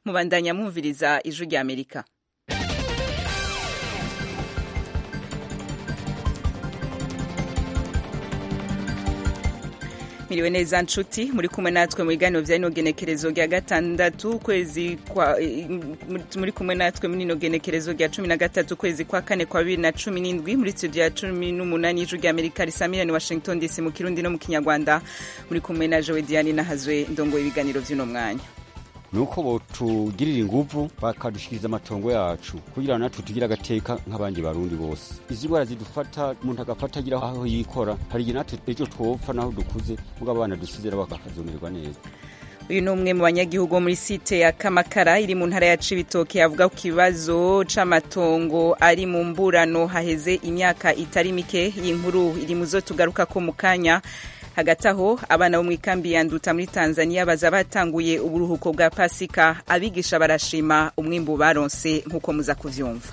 mubandanya mwumviriza ijwi rya amerika miriwe neza nshuti muri kumwe natwe mu biganiro vya rino genekerezo rya gatandatu ukwezi kwa muri kumwe natwe muri rino genekerezo rya cumi na gatatu ukwezi kwa kane kwa bibiri na cumi n'indwi muri studio ya cumi n'umunani y'ijwi rya amerika risamirani washington dc mu kirundi no mu kinyarwanda muri kumwe na jowe diane nahazwe ndongoye ibiganiro vy'uno mwanya nuko botugirira inguvu bakadushikiriza amatongo yacu kugira natwe tugire agateka nk'abandi barundi bose izi ndwara zidufata umuntu agafata agira aho yikora hari igihe natwe ejo twopfa naho dukuze muga abana dusizera bakazomererwa neza uyu ni umwe mu banyagihugu bo muri site ya kamakara iri mu ntara ya cibitoke avuga ku kibazo c'amatongo ari mu mburano haheze imyaka itari mike iyi nkuru iri mu zo tugaruka ko mu kanya hagati aho abana bo mu ikambi ya nduta muri tanzania baza batanguye uburuhuko bwa pasika abigisha barashima umwimbu baronse nk'uko muza kuvyumva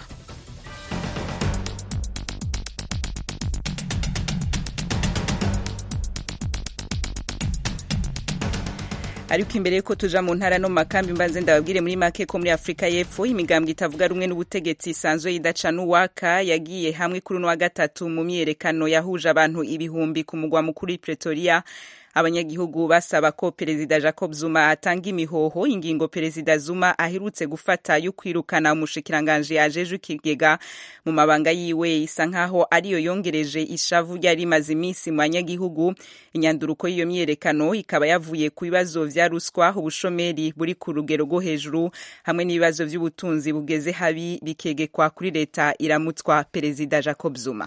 ariko imbere yuko tuja mu ntara no mu makambi mbanze ndababwire muri make ko muri afurika y'epfo imigambwe itavuga rumwe n'ubutegetsi isanzwe idaca n'uwaka yagiye hamwe kuri uno wa gatatu mu myiyerekano yahuje abantu ibihumbi ku mugwa mukuru pretoria abanyagihugu basaba ko perezida jacob zuma atanga imihoho ingingo perezida zuma aherutse gufata yo kwirukana umushikiranganji yajeje ikigega mu mabanga yiwe isa nkaho ariyo yongereje ishavu ryari rimaze iminsi mu banyagihugu inyanduruko y'iyo myiyerekano ikaba yavuye ku bibazo vya ruswa ubushomeri buri ku rugero rwo hejuru hamwe n'ibibazo vy'ubutunzi bugeze habi bikegekwa kuri leta iramutswa perezida jacob zuma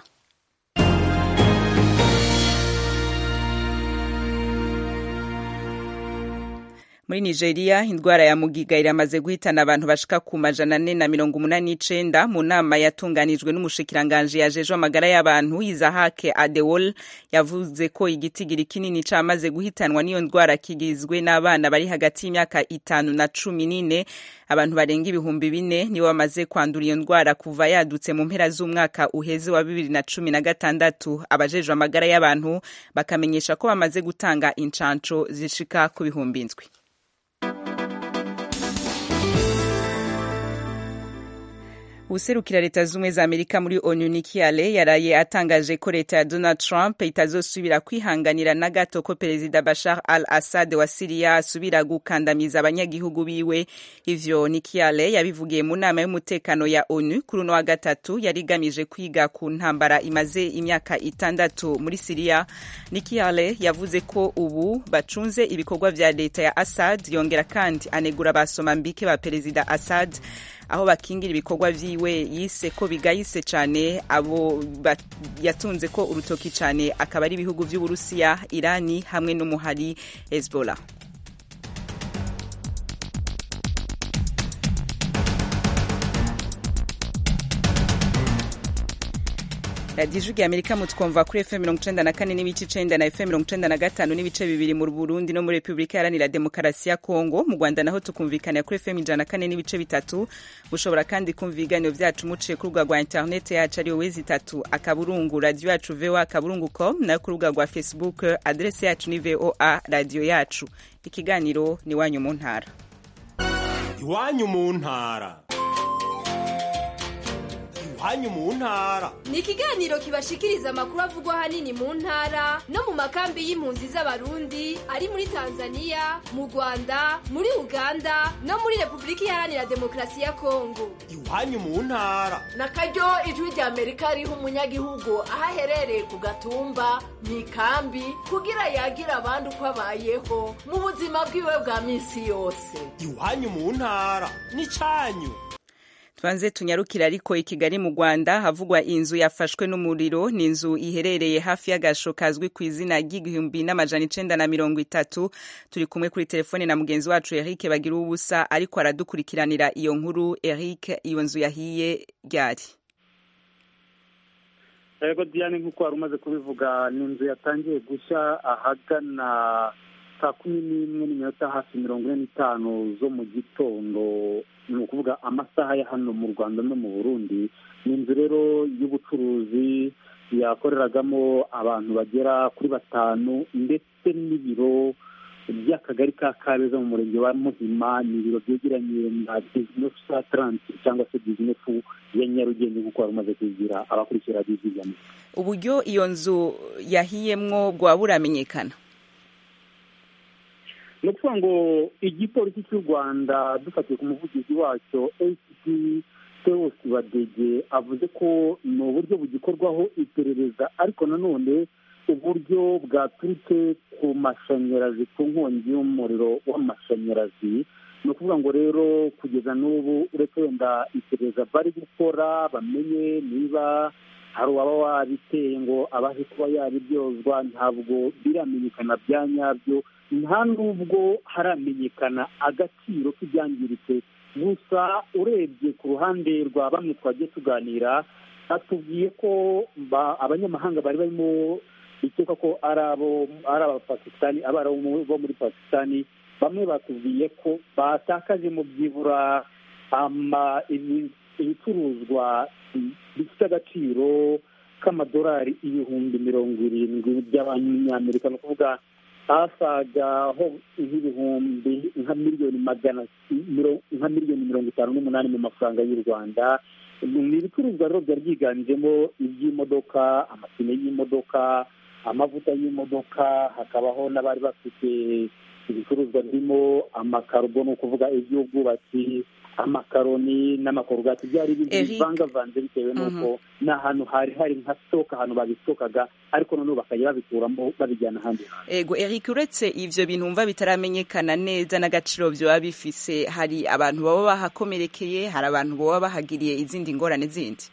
muri nigeria indwara ya mugiga iramaze guhitana abantu bashika ku majana ane na mirongo umunani n'icenda mu nama yatunganijwe n'umushikiranganji yajejwe amagara y'abantu izahake adewol yavuze ko igitigiri kinini camaze guhitanwa n'iyo ndwara kigizwe n'abana bari hagati y'imyaka itanu na cumi n'ine abantu barenga ibihumbi bine nibo bamaze kwandura iyo ndwara kuva yadutse mu mpera z'umwaka uheze wa bibiri na cumi na gatandatu abajejwe amagara y'abantu bakamenyesha ko bamaze gutanga incanco zishika ku bihumbi indwi userukira leta z'ubumwe za amerika muri onu Nikki Haley yaraye atangaje ko leta ya donald trump itazosubira kwihanganira na gato ko perezida bashar al assad wa siriya asubira gukandamiza abanyagihugu biwe ivyo Nikki Haley yabivugiye mu nama y'umutekano ya onu kuri uno wa gatatu yari igamije kwiga ku ntambara imaze imyaka itandatu muri siriya Nikki Haley yavuze ko ubu bacunze ibikorwa vya leta ya assad yongera kandi anegura abasomambike ba perezida assad aho bakingira ibikorwa vyiwe yise ko bigayise cane abo yatunze ko urutoki cane akaba ari ibihugu vy'uburusiya irani hamwe n'umuhari hezbollah radiyo ijwi rya amerika mutwumva kuri fm mirongo icenda na kane n'ibice icenda na fm mirongo icenda na gatanu n'ibice bibiri mu burundi no muri repubulika iharanira demokarasi ya kongo mu rwanda naho tukumvikanira kuri fm ijana na kane n'ibice bitatu mushobora kandi kumva ibiganiro vyacu muciye ku rubuga rwa interineti yacu ariyo wezi itatu akaburungu radiyo yacu voa akaburungu com nayo ku rubuga rwa facebook adrese yacu ni voa radiyo yacu ikiganiro ni iwanyu mu ntara iwanyu mu ntara iwanyu mu ntara ni ikiganiro kibashikiriza amakuru avugwa ahanini mu ntara no mu makambi y'impunzi z'abarundi ari muri tanzania mu rwanda muri uganda no muri repubulika iharanira demokarasi ya kongo iwanyu mu ntara na karyo ijwi rya amerika riha umunyagihugu aho aherereye ku gatumba mu ikambi kugira yagira abandi uko abayeho mu buzima bwiwe bwa minsi yose iwanyu mu ntara ni cyanyu tubanze tunyarukira ariko i kigali mu rwanda havugwa inzu yafashwe n'umuriro ni inzu iherereye hafi y'agasho kazwi ku izina ry'igihumbi n'amajana icenda na mirongo itatu turi kumwe kuri telefone na mugenzi wacu eric bagira ubusa ariko aradukurikiranira iyo nkuru eric iyo nzu yahiye ryari yego diane nk'uko wari umaze kubivuga ni inzu yatangiye gushya ahagana saa kumi n'imwe n'iminota hafi mirongo ine n'itanu zo mu gitondo ni ukuvuga amasaha ya hano mu rwanda no mu burundi ni inzu rero y'ubucuruzi yakoreragamo abantu bagera kuri batanu ndetse n'ibiro by'akagari ka kabeza mu murenge wa muhima ni ibiro byegeranye na bizinesi ataranti cyangwa se bizinesi ya nyarugenge nk'uko wari umaze kubigira abakurikira bizigama uburyo iyo nzu yahiyemwo bwaba buramenyekana ni ukuvuga ngo igipolisi cy'u rwanda dufatiye ku muvugizi wacyo acp teos badege avuze ko ni uburyo bugikorwaho iperereza ariko nanone uburyo bwaturutse ku mashanyarazi ku nkongi y'umuriro w'amashanyarazi ni ukuvuga ngo rero kugeza n'ubu uretse wenda iperereza bari gukora bamenye niba hari uwaba wabiteye ngo abashe kuba yabiryozwa ntabwo biramenyekana bya nyabyo nta n'ubwo haramenyekana agaciro k'ibyangiritse gusa urebye ku ruhande rwa bamwe twagiye tuganira batubwiye ko abanyamahanga bari barimo bikeka ko ari abo ari abapakisitani abarabu bo muri pakisitani bamwe batubwiye ko batakaje mu byibura ibicuruzwa bifite agaciro k'amadolari ibihumbi mirongo irindwi by'abanyamerika ni ukuvuga asaga ho nk'ibihumbi nka miliyoni magana nka miliyoni mirongo itanu n'umunani mu mafaranga y'u rwanda ni ibicuruzwa rero byari byiganjemo iby'imodoka amapine y'imodoka amavuta y'imodoka hakabaho n'abari bafite ibicuruzwa birimo amakarubo ni ukuvuga iby'ubwubatsi amakaroni n'amakorogati byari ibintu bivangavanze bitewe n'uko ni ahantu hari hari nka sitoke ahantu babisitokaga ariko noneho bakajya babikuramo babijyana ahandi hantu ego eric uretse ivyo bintu wumva bitaramenyekana neza n'agaciro vyoba bifise hari abantu baba bahakomerekeye hari abantu baba bahagiriye izindi ngorane zindi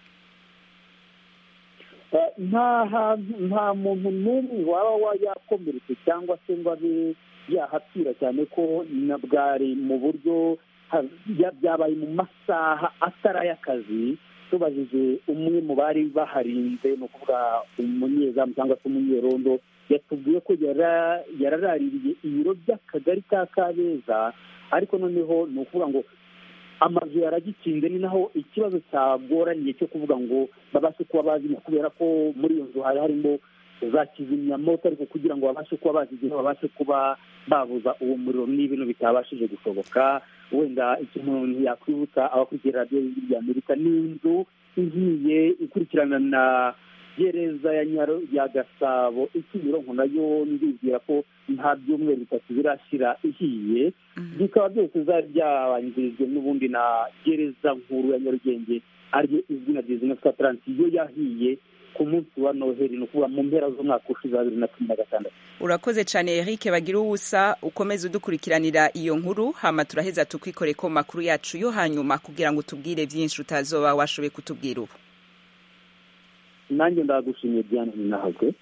nta hantu nta muntu n'umwe waba yakomeretse cyangwa se ngo abe yahapfira cyane ko na bwari mu buryo byabaye mu masaha atari ay'akazi tubajije umwe mu bari baharinze ni ukuvuga umunyezamu cyangwa se umunyerondo yatubwiye ko yararaririye ibiro by'akagari ka kabeza ariko noneho ni ukuvuga ngo amazu yaragikinze ni naho ikibazo cyagoranye cyo kuvuga ngo babashe kuba bazimya kubera ko muri iyo nzu hari harimo za kizimyamoto ariko kugira ngo babashe kuba bazigera babashe kuba babuza uwo muriro n'ibintu bitabashije gushoboka wenda ikintu umuntu yakwibutsa abakurikira radiyo y'ijwi ry'amerika ni inzu igiye ikurikirana na gereza ya nyaro ya gasabo ikimironko nayo ndibwira ko nta byumweru bitatu birashira ihiye bikaba byose zari byabanjirijwe n'ubundi na gereza nkuru ya nyarugenge ariyo izwi na bizinesi ataranti yo yahiye ku munsi wa noheli ni ukuvuga mu mpera z'umwaka ushize wa bibiri na cumi na gatandatu urakoze cyane eric bagira ubusa ukomeze udukurikiranira iyo nkuru hama turaheza tukwikore ko makuru yacu yo hanyuma kugira ngo tubwire byinshi utazoba washoboye kutubwira ubu nanjye ndagushimiye diane ninahagwe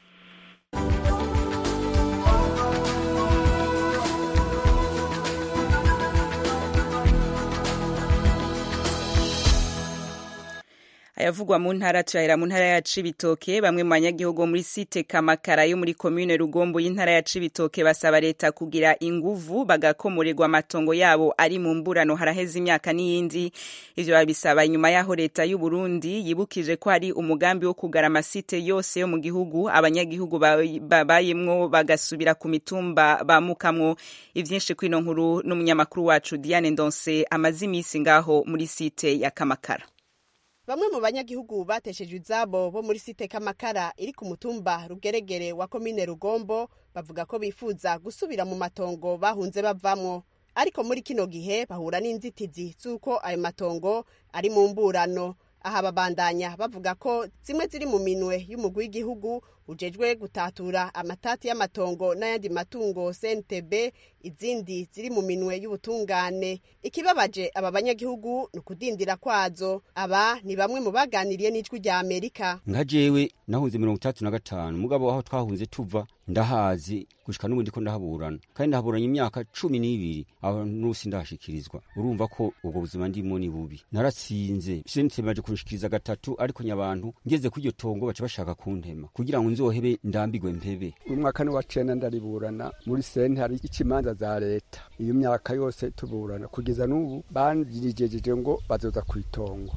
ayavugwa mu ntara turahera mu ntara ya Cibitoke bamwe mu banyagihugu muri site Kamakara yo muri commune Rugombo y'intara ya Cibitoke basaba leta kugira inguvu bagakomorerwa amatongo yabo ari mu mburano haraheze imyaka n'iyindi ivyo babisaba inyuma yaho leta y'u Burundi yibukije ko hari umugambi wo kugara amasite yose yo mu gihugu abanyagihugu babayemwo bagasubira ku mitumba bamukamwo ivyinshi kwino nkuru n'umunyamakuru wacu Diane Ndonse amaze imisi ngaho muri site ya Kamakara bamwe mu banyagihugu batesheje izabo bo muri site kamakara iri ku mutumba rugeregere wa komine rugombo bavuga ko bifuza gusubira mu matongo bahunze bavamwo ariko muri kino gihe bahura n'inzitizi z'uko ayo matongo ari mu mburano aha babandanya bavuga ko zimwe ziri mu minwe y'umugwi w'igihugu ujejwe gutatura amatati y'amatongo n'ayandi matungo CNTB izindi ziri mu minwe y'ubutungane ikibabaje aba banyagihugu ni ukudindira kwazo aba ni bamwe mu baganiriye n'ijwi rya Amerika nka jewe nahunze mirongo itandatu na gatanu mugabo aho twahunze tuva ndahazi gushika n'ubu ndiko ndahaburana kandi ndahaburanye imyaka cumi n'ibiri aho nusi ndahashikirizwa urumva ko ubwo buzima ndimo ni bubi naratsinze CNTB baje kunshikiriza gatatu ariko nyabantu ngeze kuri iryo tongo baca bashaka kuntema kugira ngo nzohebe ndambigwe mpebe umwaka ni wa cenda ndariburana muri sente hari ikimanza za leta iyo myaka yose tuburana kugeza n'ubu banjirijeje ngo bazoza ku itongo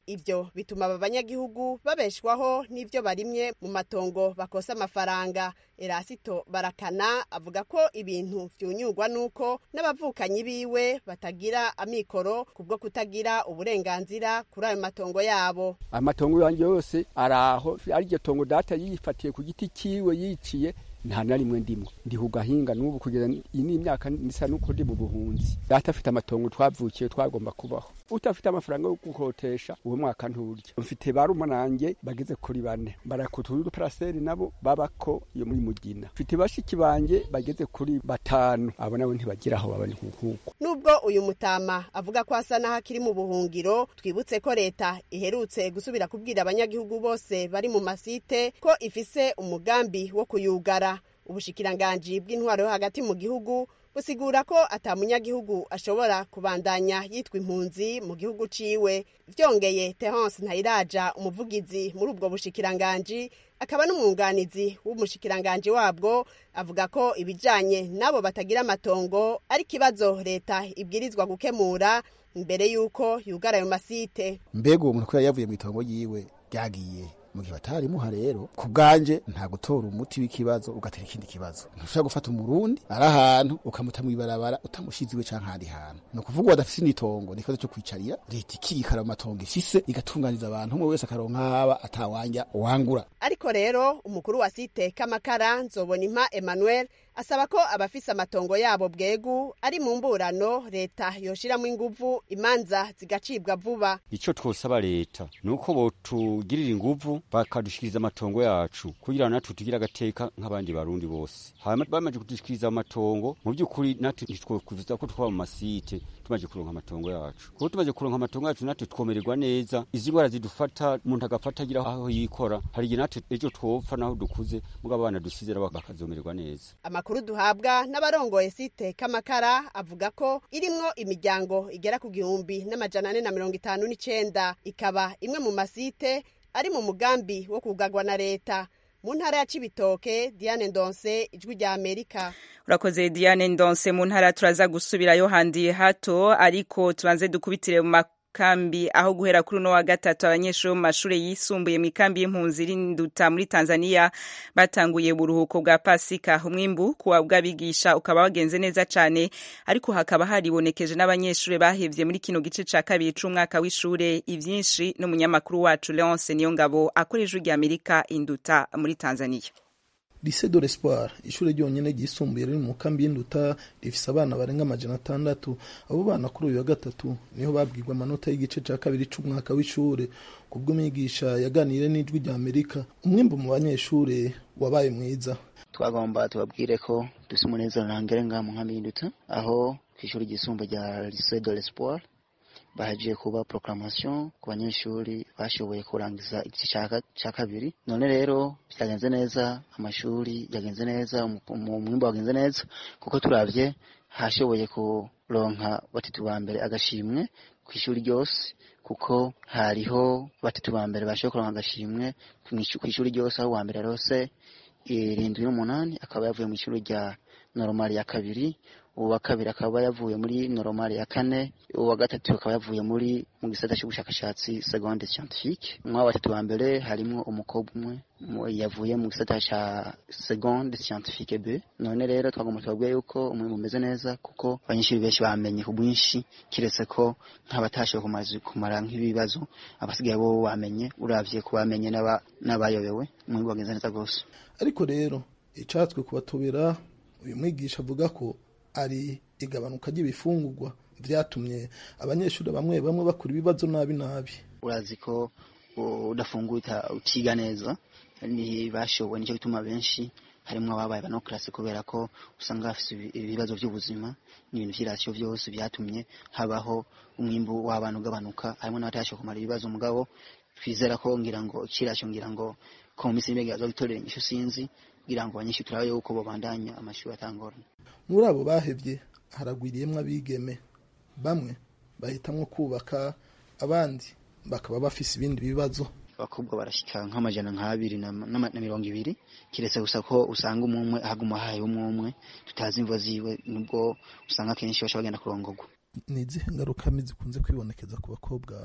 ivyo bituma aba banyagihugu babeshwaho n'ivyo barimye mu matongo bakosa amafaranga erasito barakana avuga ko ibintu vyunyurwa n'uko n'abavukanyi biwe batagira amikoro kubwo kutagira uburenganzira kuri ayo matongo yabo amatongo yanjye yose araho ariryo tongo data yifatiye ku giti kiwe yiciye nta na rimwe ndimo ndi ku gahinga n'ubu kugeza iyi ni imyaka nisa n'uko ndi mu buhunzi data afite amatongo twavukiye twagomba kubaho utafite amafaranga yo gukotesha uwo mwaka nturya mfite barumanange bageze kuri bane barakutura paraseri nabo babako iyo muri mugina mfite bashiki banje bageze kuri batanu abo nabo ntibagira aho baba ni nkuko nubwo uyu mutama avuga ko asa n'aho akiri mu buhungiro twibutse ko leta iherutse gusubira kubwira abanyagihugu bose bari mu masite ko ifise umugambi wo kuyugara ubushikiranganji bw'intwaro yo hagati mu gihugu busigura ko ata munyagihugu ashobora kubandanya yitwa impunzi mu gihugu ciwe vyongeye Terence Ntayiraja umuvugizi muri ubwo bushikiranganji akaba n'umwunganizi w'umushikiranganji wabwo avuga ko ibijanye nabo batagira amatongo ari kibazo leta ibwirizwa gukemura imbere y'uko yugara ayo masite mbega uwo muntu ko yavuye mu itongo yiwe ryagiye mu gihe batarimuha rero ku bwanje nta gutora umuti w'ikibazo ugatera ikindi kibazo ntushobora gufata umurundi ari ahantu ukamuta mu ibarabara utamushize iwe canke ahandi hantu ni ukuvuga wadafise n'itongo ni ikibazo co kwicarira leta ikikara mu matongo ifise igatunganiza abantu umwe wese akaronka haba atawanja wangura ariko rero umukuru wa site kamakara nzobonimpa emmanuel asaba ko abafise amatongo yabo bwegu ari mu mburano leta yoshiramo inguvu imanza zigacibwa vuba ico twosaba leta nuko botugirira inguvu bakadushikiriza amatongo yacu kugira natwe tugire agateka nk'abandi barundi bose hama bamaze kudushikiriza amatongo mu by'ukuri natwe ntitwokuvuza ko twaba mu masite tumaze kuronka amatongo yacu kuko tumaze kuronka amatongo yacu natwe twomererwa neza izi ngwara zidufata umuntu agafata agira aho yikora hari igihe natwe ejo twopfa naho dukuze mugabo abana dusizera bakazomererwa neza amakuru duhabwa n'abarongoye site kamakara avuga ko irimwo imiryango igera ku gihumbi n'amajana ane na mirongo itanu n'icenda ikaba imwe mu masite ari mu mugambi wo kugagwa na leta mu ntara ya cibitoke diane ndonse ijwi rya amerika urakoze diane ndonse mu ntara turaza gusubirayo handi hato ariko tubanze dukubitire mu kambi aho guhera kuri uno wa gatatu abanyeshuri bo mu mashuri yisumbuye mu ikambi y'impunzi rinduta muri tanzania batanguye uburuhuko bwa pasika umwimbu kuwa bw'abigisha ukaba wagenze neza cyane ariko hakaba haribonekeje n'abanyeshuri bahevye muri kino gice ca kabiri c'umwaka w'ishure ivyinshi n'umunyamakuru wacu leonce niyongabo akora ijwi rya amerika induta muri tanzania lycée de l'espoir ishuri ryonyine ryisumbuye riri mu kambi y'induta rifise abana barenga amajana atandatu abo bana kuri uyu wa gatatu niho babwirwa amanota y'igice ca kabiri c'umwaka w'ishure kubwo umwigisha yaganiriye n'ijwi rya amerika umwimbu mu banyeshure wabaye mwiza twagomba tubabwire ko dufise umunezero ntangere ngaha mu nkambi y'induta aho kw'ishuri ryisumbuye rya lycée de l'espoir bahagiye kuba proclamation ku banyeshuri bashoboye kurangiza igice cya kabiri none rero byagenze neza amashuri yagenze neza umwimbo wagenze neza kuko turabye hashoboye kuronka batatu ba mbere agashimwe ku ishuri ryose kuko hariho batatu ba mbere bashoboye kuronka agashimwe ku ishuri ryose aho uwa mbere rose irindwi n'umunani akaba yavuye mu ishuri rya normal ya kabiri uwa kabiri akaba yavuye muri normal ya kane uwa gatatu akaba yavuye muri mu gisata cy'ubushakashatsi seconde scientifique mwa batatu ba mbere harimo umukobwa umwe yavuye mu gisata cya seconde scientifique B none rero twagomba tubabwiye yuko umwe umeze neza kuko abanyeshuri benshi bamenye ku bwinshi kiretse ko nk'abatashoboye kumara nk'ibibazo abasigaye bo bamenye uravye ku bamenye n'abayobewe umwimbu wagenze neza rwose ariko rero icatswe kubatobera uyu mwigisha avuga ko ari igabanuka ry'ibifungurwa vyatumye abanyeshuri bamwe bamwe bakora ibibazo nabi nabi urazi ko udafunguye utiga neza ntibashoboye nicyo gituma benshi harimo ababaye banokrasi kubera ko usanga bafite ibibazo by'ubuzima n'ibintu vy'irasiyo vyose vyatumye habaho umwimbu w'abana ugabanuka harimo n'abatashoboye kumara ibibazo mugabo twizera ko ngira ngo ikirasyo ngira ngo ko mu minsi y'imbeho azogitorera inyishu sinzi kugira ngo abanyeshuri turabe yuko babandanya amashuri atangorana muri abo bahevye haragwiriyemwo abigeme bamwe bahitamwo kubaka abandi bakaba bafise ibindi bibazo abakobwa barashika nk'amajana nk'abiri na mirongo ibiri kiretse gusa ko usanga umwe ahaguma haye umwe umwe tutazi imvo ziwe nubwo usanga akenshi basha bagenda kurongorwa ni izihe ngaruka mbi zikunze kwibonekeza ku bakobwa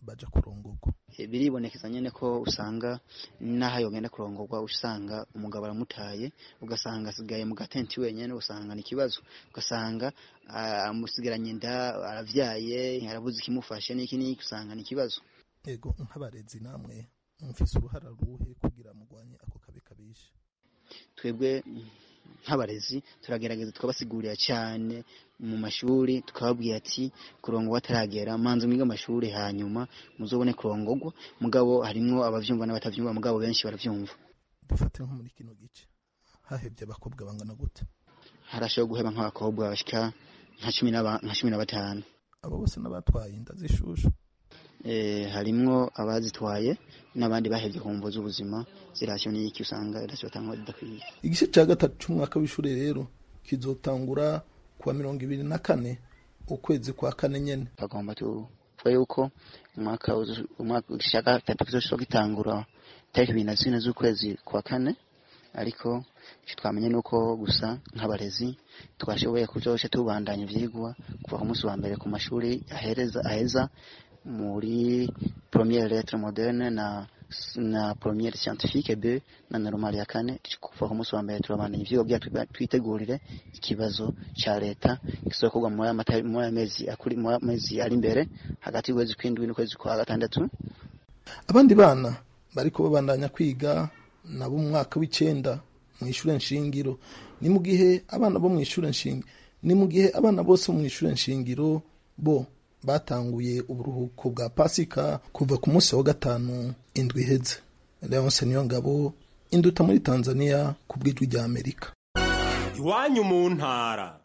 baja kurongorwa E, biribonekeza nyene ko usanga n'aho yogenda kurongorwa usanga umugabo aramutaye ugasanga asigaye mu gatenti wenyene usanga ni ikibazo ugasanga ah, amusigaranye inda aravyaye arabuze ikimufashe n'iki n'iki usanga ni ikibazo ego nk'abarezi namwe mufise uruhara ruhe kugira mugwanye ako kabi kabishe twebwe mm, nk'abarezi turagerageza tukabasigurira cyane mu mashuri tukababwira ati kurongorwa ataragera manze mwige amashuri hanyuma muzobone kurongorwa mugabo harimwo abavyumva n'abatavyumva mugabo benshi baravyumva dufate nko muri kino gice hahevye abakobwa bangana gute harashoboye guheba nk'abakobwa bashika nka cumi n'aba- nka cumi na batanu abo bose n'abatwaye inda z'ishushu Eh, harimwo abazitwaye n'abandi bahevye ku mvo z'ubuzima zirasiyo n'iki usanga irasiyo batanga zidakwiye igice ca gatatu c'umwaka w'ishure rero kizotangura kuwa mirongo ibiri na kane ukwezi kwa kane nyene bagomba tuvuga yuko umwaka uzu- umwaka igice ca gatatu kizoshobora gitangura tariki ibiri na zine z'ukwezi kwa kane ariko ico twamenye nuko gusa nk'abarezi twashoboye kuzoca tubandanya ivyigwa kuva ku munsi wa mbere ku mashuri ahereza aheza muri première lettre moderne na na première scientifique B na normal ya kane kuva ku munsi wa mbere turabandanya ivyigwa kugira twiba- twitegurire ikibazo ca leta kizokorwa muri aya mata- muri aya mezi akuri muri aya mezi ari imbere hagati y'ukwezi kw'indwi n'ukwezi kwa gatandatu abandi bana bariko babandanya kwiga nabo mu mwaka w'icenda mu ishure nshingiro ni mu gihe abana bo mu ishure nshingiro ni mu gihe abana bose bo mu ishure nshingiro bo batanguye uburuhuko bwa pasika kuva ku munsi wa gatanu indwi iheze leonse niyo ngabo induta muri tanzania ku bw'ijwi rya amerika iwanyu mu ntara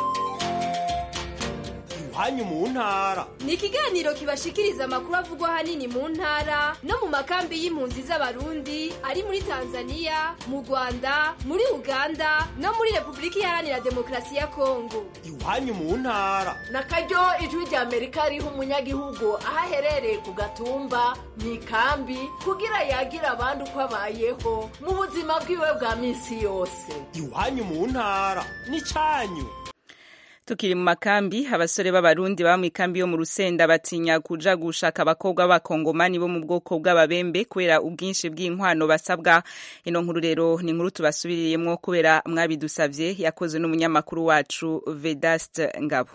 iwanyu mu ntara ni ikiganiro kibashikiriza amakuru avugwa ahanini mu ntara no mu makambi y'impunzi z'abarundi ari muri tanzania mu rwanda muri uganda no muri repubulika iharanira demokarasi ya kongo iwanyu mu ntara na karyo ijwi rya amerika riha umunyagihugu aho aherereye ku gatumba mu ikambi kugira yagira abandi uko abayeho mu buzima bwiwe bwa minsi yose iwanyu mu ntara n'icanyu tukiri mu makambi abasore b'abarundi baba mu ikambi yo mu rusenda batinya kuja gushaka abakobwa b'abakongomani bo mu bwoko bw'ababembe kubera ubwinshi bw'inkwano basabwa ino nkuru rero ni inkuru tubasubiririyemwo kubera mwabidusavye yakozwe n'umunyamakuru wacu vedaste ngabo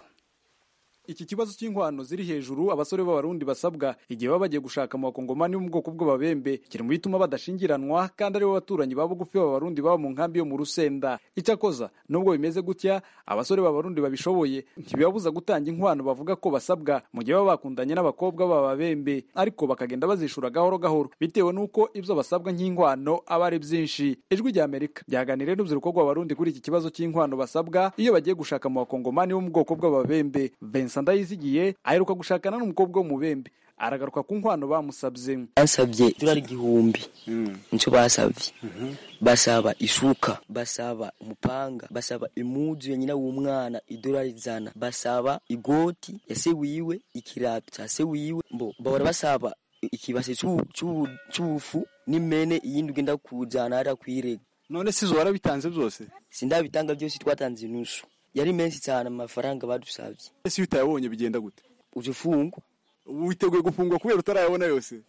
iki kibazo cy'inkwano ziri hejuru abasore b'abarundi basabwa igihe baba bagiye gushaka mu bakongomani bo mu bwoko bw'ababembe kiri mu bituma badashingiranwa kandi aribo baturanyi ba bugufi b'abarundi baba mu nkambi yo mu rusenda icyakoza nubwo bimeze gutya abasore b'abarundi babishoboye ntibibabuza gutanga inkwano bavuga ko basabwa mu gihe baba bakundanye n'abakobwa b'ababembe ariko bakagenda bazishura gahoro gahoro bitewe n'uko ibyo basabwa nk'inkwano aba ari byinshi ijwi rya amerika ryaganiriye n'urubyiruko rw'abarundi kuri iki kibazo cy'inkwano basabwa iyo bagiye gushaka mu bakongomani bo mu bwoko bw'ababembe Vincent Ndayizigiye aheruka gushakana n'umukobwa w'umubembe aragaruka ku nkwano bamusabye basabye idolari igihumbi nicyo basabye basaba isuka basaba umupanga basaba imuzu ya nyina w'umwana idolari ijana basaba igoti ya se wiwe ikirato cya se wiwe mbo bahora basaba ikibase c'u- c'u- c'ubufu n'imene iyindi ugenda kujana hariya kwirega none si zo warabitanze byose sindabitanga byose twatanze inusu yari menshi cyane amafaranga badusabye ese iyo utayabonye bigenda gute uje ufungwa witeguye gufungwa kubera utarayabona yose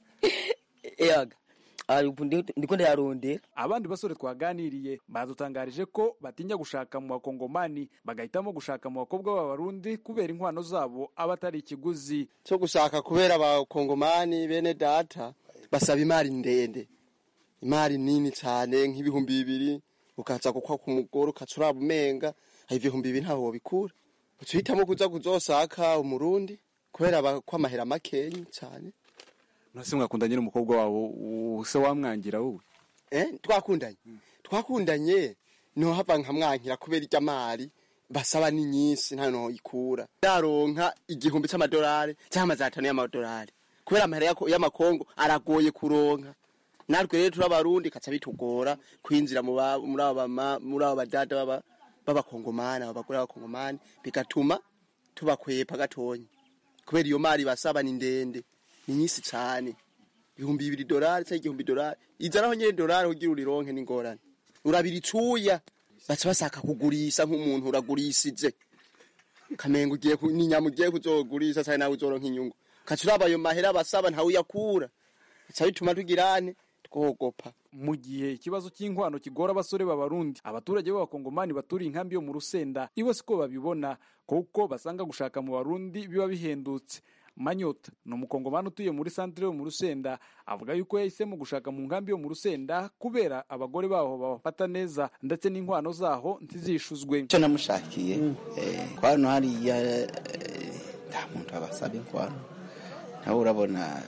eyaga ari ubu ndi- ndiko ndayarondera abandi basore twaganiriye badutangarije ko batinya gushaka mu bakongomani bagahitamo gushaka mu bakobwa b'abarundi kubera inkwano zabo aba atari ikiguzi cyo gushaka kubera abakongomani bene data basaba imari ndende imari nini cyane nk'ibihumbi bibiri ukaza gukwa ku mugore ukaca uraba umenga aho ibihumbi bibiri ntaho wobikura uca uhitamo kuza kuzosaka umurundi kubera aba- ko amahera makenyi cyane nose mwakundanye n'umukobwa wabo se wamwangira wowe eh twakundanye twakundanye no hava nkamwankira kubera irya mari basaba ni nyinshi nta no ikura daronka igihumbi c'amadolari cyangwa amajana atanu y'amadolari kubera amahera yako- y'amakongo aragoye kuronka natwe rero turi abarundi kaca bitugora kwinjira mu ba- muri aba bama- muri aba badada baba- b'abakongomani aba bagore b'abakongomani bigatuma tubakwepa gatonya kubera iyo mari basaba ni ndende ni nyinshi cane ibihumbi bibiri dolari cyangwa igihumbi dolari izanaho nyene dolari kugira urironke n'ingorane urabira icuya baca bashaka kugurisha nk'umuntu uragurishije kamenga ugiye ku- n'inyama ugiye kuzogurisha cyane nawe uzoronka inyungu ukaca uraba ayo mahera basaba ntawe uyakura bica bituma tugirane twogopa mu gihe ikibazo cy'inkwano kigora abasore b'abarundi abaturage b'abakongomani baturiye inkambi yo mu rusenda ibo siko babibona kuko basanga gushaka mu barundi biba bihendutse manyota ni umukongomani utuye muri santire yo mu rusenda avuga yuko yahisemo gushaka mu nkambi yo mu rusenda kubera abagore baho babafata neza ndetse n'inkwano zaho ntizishuzwe icyo namushakiye ko hano hariya eh, nta muntu abasaba inkwano nawe urabona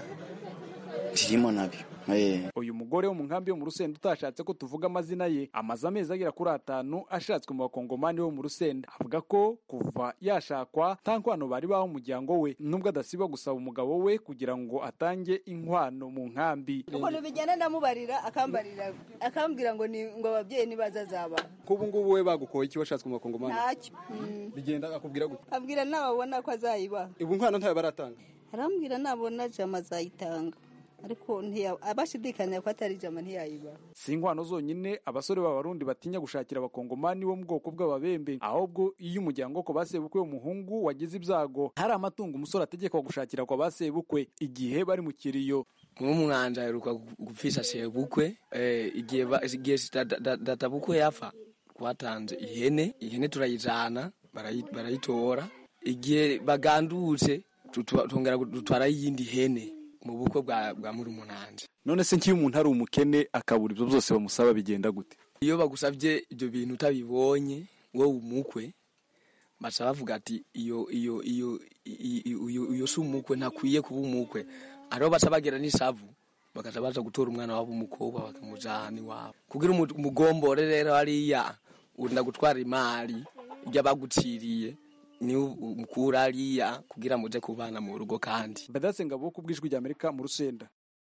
kirimo nabyo Eh. uyu mugore wo mu nkambi yo mu rusenda utashatse ko tuvuga amazina ye amaze amezi agera kuri atanu ashatswe mu bakongomani bo mu rusenda avuga ko kuva yashakwa nta nkwano bari baho umuryango we nubwo adasiba gusaba umugabo we kugira ngo atange inkwano mu nkambi ukuntu bigenda ndamubarira akambarira akambwira ngo ni ngo ababyeyi nibazazaba kubu ngubu we bagukoye iki washatswe mu bakongomani ntacyo Mm. bigenda akubwira gute abwira nababona ko azayibaha ubu nkwano ntayo baratanga arambwira nabona jama azayitanga ariko ntiya- abashidikanya ko atari jama ntiyayibaha si inkwano zonyine abasore b'abarundi batinya gushakira abakongomani bo mu bwoko bw'ababembe ahubwo iyo umuryango ko basebukwe w'umuhungu wagize ibyago hari amatungo umusore ategekwa gushakira kwa basebukwe igihe bari mu kiriyo nk'umwanja aheruka gupfisha sebukwe eh, igihe ba- igihe data- data- databukwe yapfa twatanze ihene ihene turayijana barayi- barayitora igihe bagandutse tutu- tongera dutwara iyindi hene mu bukwe bwa bwa murumunanje none se nk'iyo umuntu ari umukene akabura ibyo byose bamusaba bigenda gute iyo bagusabye ibyo bintu utabibonye wowe umukwe baca bavuga ati iyo iyo iyo i- i- uyu uyu si umukwe ntakwiye kuba umukwe ariho baca bagera n'isavu bakaca baza gutora umwana wabo umukobwa bakamujana iwabo kugira umu- umugombore rero hariya unda gutwara imari ibyo baguciriye ni umukura hariya kugira muje kubana mu rugo kandi badase ngabo ku bw'ijwi ry'amerika mu rusenda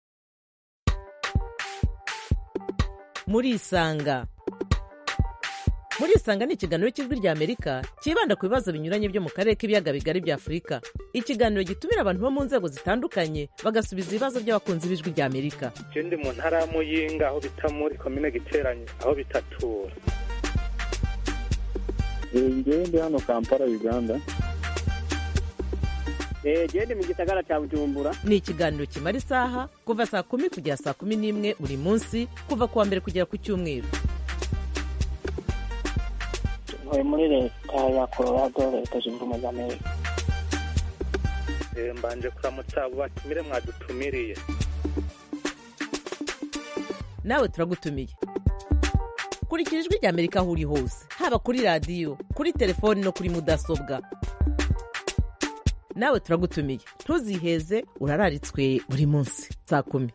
murisanga murisanga ni ikiganiro cy'ijwi ry'amerika cyibanda ku bibazo binyuranye byo mu karere k'ibiyaga bigari bya afurika ikiganiro gitumira abantu bo mu nzego zitandukanye bagasubiza ibibazo by'abakunzi b'ijwi ry'amerika je ndi mu ntara ya muyinga aho bita muri komine giteranye aho bitatura ngewe ndi hano kampala uganda gende mu gisagara cya bujumbura ni ikiganiro kimara isaha kuva saa kumi kugera saa kumi n'imwe buri munsi kuva ku wa mbere kugera ku cyumweru ntuye muri leta ya colorado leta zunze ubumwe za amerika Eh, mbanje kuramutsa abo batumire mwadutumiriye nawe turagutumiye kurikira ijwi ry'amerika aho uri hose haba kuri radiyo kuri telefoni no kuri mudasobwa nawe turagutumiye ntuziheze urararitswe buri munsi saa kumi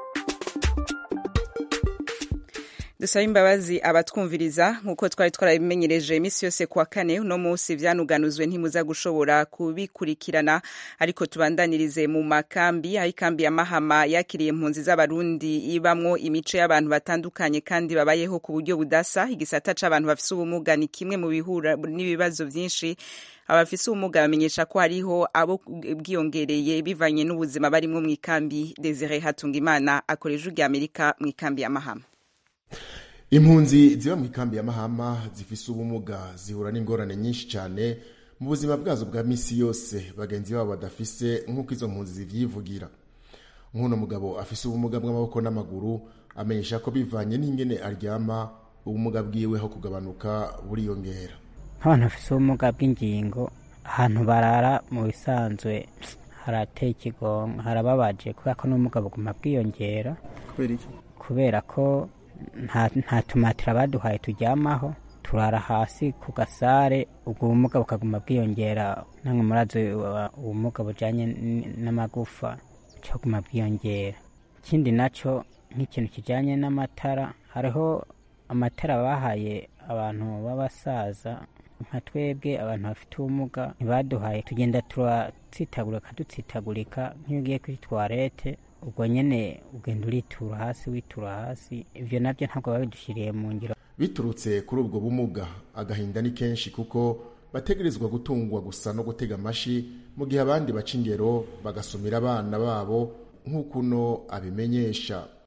dusaba imbabazi abatwumviriza nk'uko twari twarabimenyereje iminsi yose kuwa kane uno munsi byanuganuzwe ntimuza gushobora kubikurikirana ariko tubandanirize mu makambi aho ikambi ya mahama yakiriye impunzi z'abarundi ibamwo imico y'abantu batandukanye kandi babayeho ku buryo budasa igisata c'abantu bafise ubumuga ni kimwe mu bihura n'ibibazo byinshi abafise ubumuga bamenyesha ko hariho abo bwiyongereye bivanye n'ubuzima barimwo mu ikambi desire hatungimana akoresha ijwi ry'amerika mu ikambi ya mahama impunzi ziba mu ikambi ya mahama zifise ubumuga zihura n'ingorane nyinshi cyane mu buzima bwazo bwa misi yose bagenzi babo badafise nk'uko izo mpunzi zivyivugira nk'uno mugabo afise ubumuga bw'amaboko n'amaguru amenyesha ko bivanye n'ingene aryama ubumuga bwiwe ho kugabanuka buriyongera nk'abantu bafise ubumuga bw'ingingo ahantu barara mu bisanzwe harateye ikigongo harababaje kubera ko n'ubumuga buguma bwiyongera kubera iki kubera ko nta nta tumatira baduhaye turyamaho turara hasi ku gasare ubwo bumuga bukaguma bwiyongera namwe murazi uh, ubumuga bujanye n- n'amagufa bucaguma bwiyongera ikindi naco nk'ikintu kijanye n'amatara hariho amatara bahaye abantu b'abasaza nka twebwe abantu bafite ubumuga ntibaduhaye tugenda turatsitagurika dutsitagurika nk'iyo ugiye kuri twarete ubwo nyene ugenda uritura hasi witura hasi ivyo navyo ntabwo babidushyiriye mu ngiro biturutse kuri ubwo bumuga agahinda ni kenshi kuko bategerezwa gutungwa gusa no gutega amashi mu gihe abandi baca ingero bagasumira abana babo nk'uko uno abimenyesha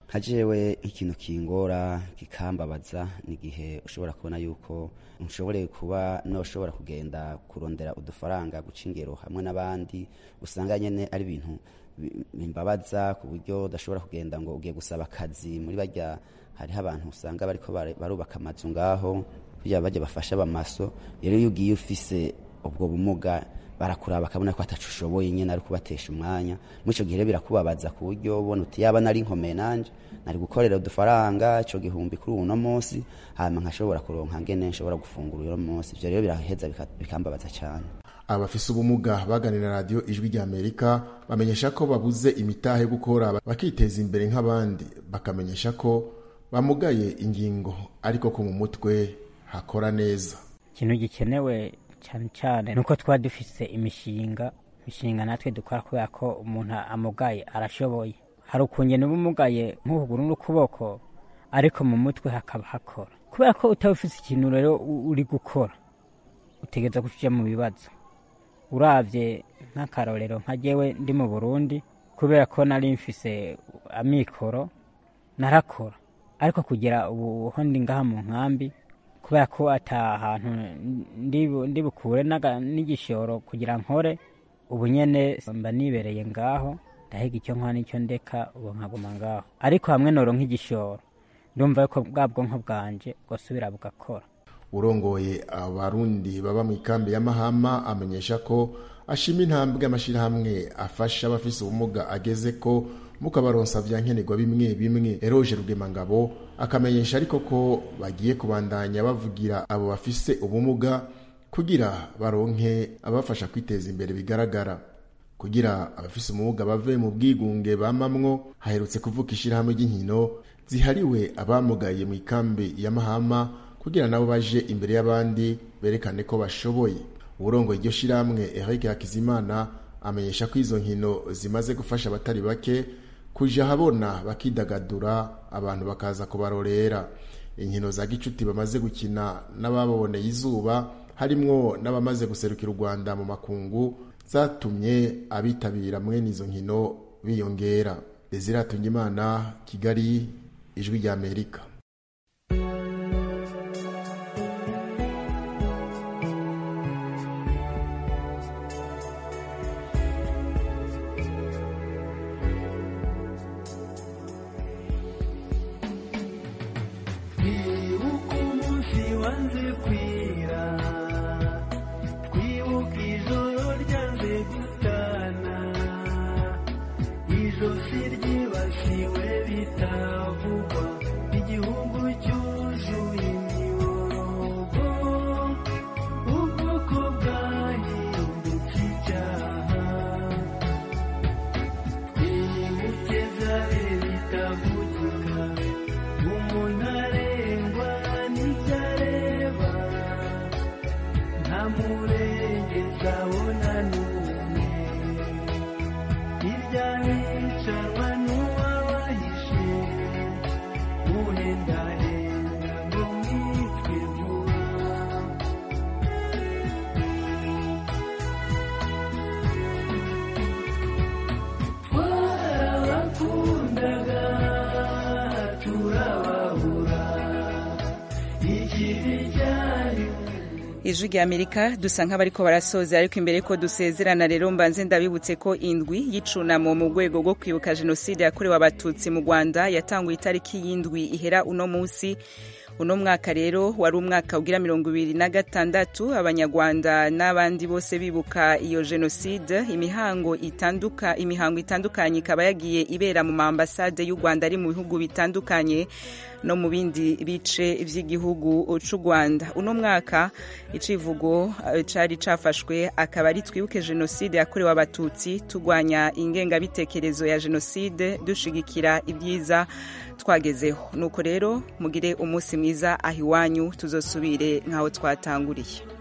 nka jewe ikintu kingora kikambabaza ni igihe ushobora kubona yuko nshobore kuba noshobora kugenda kurondera udufaranga guca ingero hamwe n'abandi usanga nyene ari ibintu bi- bimbabaza ku buryo udashobora kugenda ngo ugiye gusaba akazi muri barya hariho abantu usanga bariko bare- barubaka amazu ngaho kugira bajya bafasha abamaso rero iyo ugiye ufise ubwo bumuga barakuraba bakabona ko atacu ushoboye nyine ari kubatesha umwanya muri icyo gihe rero birakubabaza ku buryo ubona uti yaba nari nkomeye nanje nari gukorera udufaranga ico gihumbi kuri uno munsi hanyuma nkashobora kuronka ngene nshobora gufungura uno munsi ivyo rero biraheza bika- bikambabaza cyane abafise ubumuga baganira na radiyo ijwi rya amerika bamenyesha ko babuze imitahe yo gukora bakiteza imbere nk'abandi bakamenyesha ko bamugaye ingingo ariko ko mu mutwe hakora neza ikintu gikenewe cyane cyane ni uko twaba dufise imishinga imishinga natwe dukora kubera ko umuntu amugaye arashoboye hari ukungena uba umugaye nk'ukuguru n'ukuboko ariko mu mutwe hakaba hakora kubera ko utaba ufise ikintu rero u- uri gukora utegereza kuja mu bibazo uravye nk'akarorero nka jewe ndi mu burundi kubera ko nari mfise amikoro narakora ariko kugera ubu ho ndi ngaha mu nkambi kubera ko ata hantu ndi bu- ndi bukure n'aga- n'igishoro kugira nkore ubu nyene mba nibereye ngaho ndahiga icyo nkora n'icyo ndeka ubu nkaguma ngaho ariko hamwe noro nk'igishoro ndumva yuko bwa bwonko bwanje bwosubira bugakora urongoye abarundi baba mu ikambi ya mahama amenyesha ko ashima intambwe amashyirahamwe afasha abafise ubumuga ageze ko mukabaronsa vya nkenerwa bimwe bimwe eroje rugemangabo akamenyesha ariko ko bagiye kubandanya bavugira abo bafise ubumuga kugira baronke abafasha kwiteza imbere bigaragara kugira abafise ubumuga bave mu bwigunge bamamwo haherutse kuvuka ishirahamwe ry'inkino zihariwe abamugaye mu ikambi ya mahama kugira nabo baje imbere y'abandi berekane ko bashoboye uburongoye iryo shirahamwe Eric Hakizimana amenyesha ko izo nkino zimaze gufasha abatari bake kuja habona bakidagadura abantu bakaza kubarorera inkino za gicuti bamaze gukina n'ababoneye izuba harimwo n'abamaze guserukira u Rwanda mu makungu zatumye abitabira mwene izo nkino biyongera Desire Tungimana Kigali ijwi rya Amerika twibuke umunsi wanze kwira twibuke ijoro ryanze gutana ijosi ryibasiwe bitavugwa igihugu cyuzuye imiborogo ubwoko bwahindutse icyaha twibuke byari bitavugika umuntu arengwa n'ibyo areba nta murengezi abona n'umwe hirya hicanwa n'uwabahishe uhendahenda ngo mwitwe vuba twarabakundaga turababura ikibi cyari ijwi rya amerika dusa nk'abariko barasoza ariko imbere ko dusezerana rero mbanze ndabibutse ko indwi y'icunamo mu rwego rwo kwibuka jenoside yakorewe abatutsi mu rwanda yatanguye itariki y'indwi ihera uno munsi uno mwaka rero wari umwaka ugira mirongo ibiri na gatandatu abanyarwanda n'abandi bose bibuka iyo jenoside imihango itanduka imihango itandukanye ikaba yagiye ibera mu maambasade y'u rwanda ari mu bihugu bitandukanye no mu bindi bice by'igihugu cy'u rwanda uno mwaka icivugo eh, cari cafashwe akaba ari twibuke jenoside yakorewe abatutsi turwanya ingengabitekerezo ya jenoside dushigikira ibyiza twagezeho nuko rero mugire umunsi mwiza aho iwanyu tuzosubire nk'aho twatanguriye